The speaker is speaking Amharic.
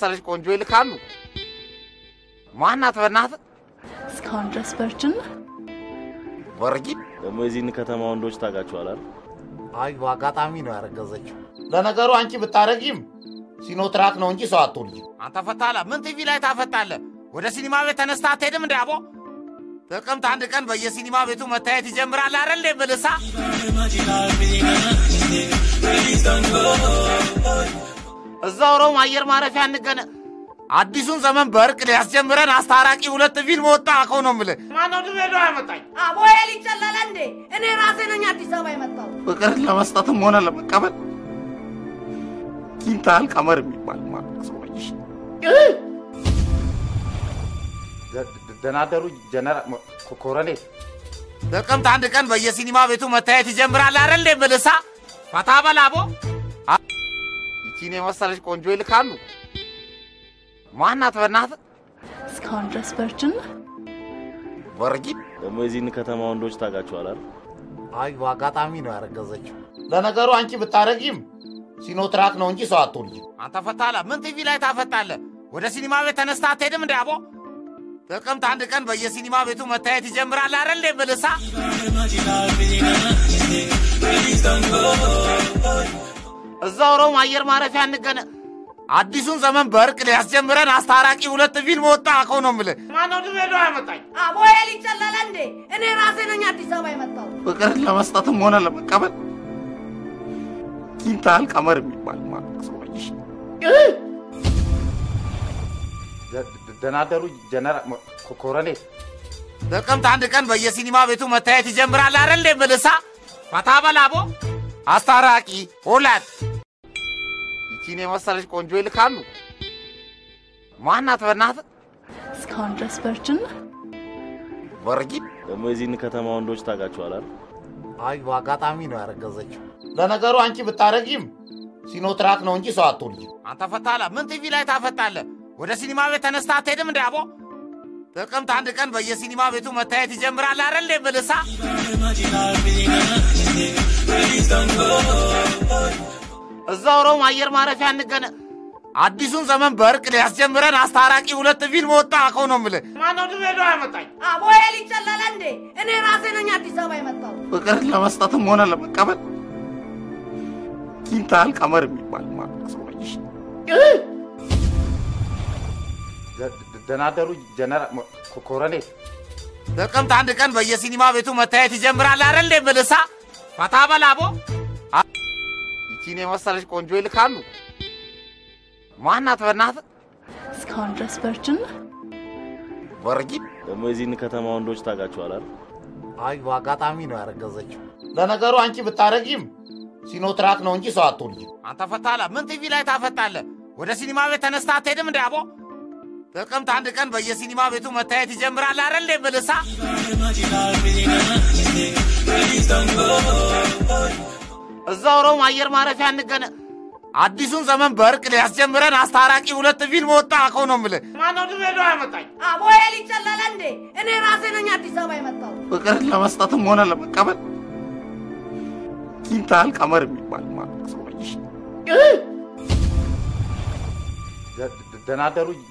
የመሰለች ቆንጆ ይልካሉ። ማናት በእናትህ? እስካሁን ድረስ ቨርጅን ነህ? ወርጊድ ደግሞ የዚህን ከተማ ወንዶች ታውቃቸዋል አይደል? አይ በአጋጣሚ ነው ያረገዘችው። ለነገሩ አንቺ ብታረጊም ሲኖትራክ ነው እንጂ ሰው አትወልጂም። አንተ ፈታላ ምን ቲቪ ላይ ታፈጣለህ? ወደ ሲኒማ ቤት ተነስታ አትሄድም? እንደ አቦ ጥቅምት አንድ ቀን በየሲኒማ ቤቱ መታየት ይጀምራል አይደል? እንደ ብልሳ እዛው ሮም አየር ማረፊያ እንገነ አዲሱን ዘመን በእርቅ ሊያስጀምረን አስታራቂ ሁለት ፊልም ወጣ እኮ ነው የምልህ። ማነው ድሬዳዋ ያመጣኝ? አቦዬ ሊጨለለ እንዴ? እኔ ራሴ ነኝ አዲስ አበባ የመጣው። ፍቅርን ለመስጠትም ሆነ ለመቀበል ኪንታል ቀመር የሚባል ማለት ሰው ነሽ። ደናደሩ ጀነራል ኮረኔል ጥቅምት አንድ ቀን በየሲኒማ ቤቱ መታየት ይጀምራል አይደል? እንደ ብልሳ ፈታ በላቦ ይቺን የመሰለች ቆንጆ ይልካሉ። ማናት በእናትህ? እስካሁን ድረስ ቨርጅን ነህ? ወርጊድ ደግሞ የዚህን ከተማ ወንዶች ታውቃቸዋል አይደል? አይ በአጋጣሚ ነው ያረገዘችው። ለነገሩ አንቺ ብታረጊም ሲኖትራክ ነው እንጂ ሰው አትወልጂም። አንተ ፈታላ ምን ቲቪ ላይ ታፈጣለህ? ወደ ሲኒማ ቤት ተነስታ አትሄድም? እንደ አቦ ጥቅምት አንድ ቀን በየሲኒማ ቤቱ መታየት ይጀምራል አይደል? እንደ ብልሳ እዛው ሮም አየር ማረፊያ እንገነ አዲሱን ዘመን በእርቅ ሊያስጀምረን አስታራቂ ሁለት ፊልም ወጣ እኮ ነው የምልህ። ማነው ድሬዳዋ ያመጣኝ? አቦዬ ሊጨለለ እንዴ? እኔ ራሴ ነኝ አዲስ አበባ የመጣው። ፍቅርን ለመስጠትም ሆነ ለመቀበል ኪንታል ቀመር የሚባል ማለት ሰው ነሽ። ደናደሩ ጀነራል ኮረኔል ጥቅምት አንድ ቀን በየሲኒማ ቤቱ መታየት ይጀምራል አይደል? እንደ ብልሳ ፈታ በላቦ አስታራቂ ሁለት ይቺን የመሰለች ቆንጆ ይልካሉ። ማናት በእናትህ? እስካሁን ድረስ ቨርጅን ነህ? ወርጊድ ደግሞ የዚህን ከተማ ወንዶች ታውቃቸዋል አይደል? አይ በአጋጣሚ ነው ያረገዘችው። ለነገሩ አንቺ ብታረጊም ሲኖትራክ ነው እንጂ ሰው አትወልጂም። አንተ ፈታላ ምን ቲቪ ላይ ታፈጣለህ? ወደ ሲኒማ ቤት ተነስታ አትሄድም? እንደ አቦ ጥቅምት አንድ ቀን በየሲኒማ ቤቱ መታየት ይጀምራል አይደል? እንደ ብልሳ እዛው ሮም አየር ማረፊያ እንገነ አዲሱን ዘመን በእርቅ ሊያስጀምረን አስታራቂ ሁለት ፊልም ወጣ እኮ ነው የምልህ። ማነው ድሬዳዋ ያመጣኝ? አቦዬ ሊጨለለ እንዴ? እኔ ራሴ ነኝ አዲስ አበባ የመጣው። ፍቅርን ለመስጠትም ሆነ ለመቀበል ኪንታል ቀመር የሚባል ማለት ሰው ነሽ። ደናደሩ ጀነራል ኮረኔል ጥቅምት አንድ ቀን በየሲኒማ ቤቱ መታየት ይጀምራል አይደል? እንደ ብልሳ ፈታ በላቦ ይቺን የመሰለች ቆንጆ ይልካሉ። ማናት በእናትህ? እስካሁን ድረስ ቨርጅን ነህ? ወርጊድ ደግሞ የዚህን ከተማ ወንዶች ታውቃቸዋል አይደል? አይ በአጋጣሚ ነው ያረገዘችው። ለነገሩ አንቺ ብታረጊም ሲኖትራክ ነው እንጂ ሰው አትወልጂም። አንተ ፈታላ ምን ቲቪ ላይ ታፈጣለህ? ወደ ሲኒማ ቤት ተነስታ አትሄድም? እንደ አቦ ጥቅምት አንድ ቀን በየሲኒማ ቤቱ መታየት ይጀምራል አይደል? እንደ ብልሳ እዛው ሮም አየር ማረፊያ እንገነ አዲሱን ዘመን በእርቅ ሊያስጀምረን አስታራቂ ሁለት ፊልም ወጣ እኮ ነው የምልህ። ማነው ድሬዳዋ ያመጣኝ? አቦዬ ሊጨለለ እንዴ? እኔ ራሴ ነኝ አዲስ አበባ የመጣው። ፍቅርን ለመስጠትም ሆነ ለመቀበል ኪንታል ቀመር የሚባል ማለት ሰው ነሽ። ደናደሩ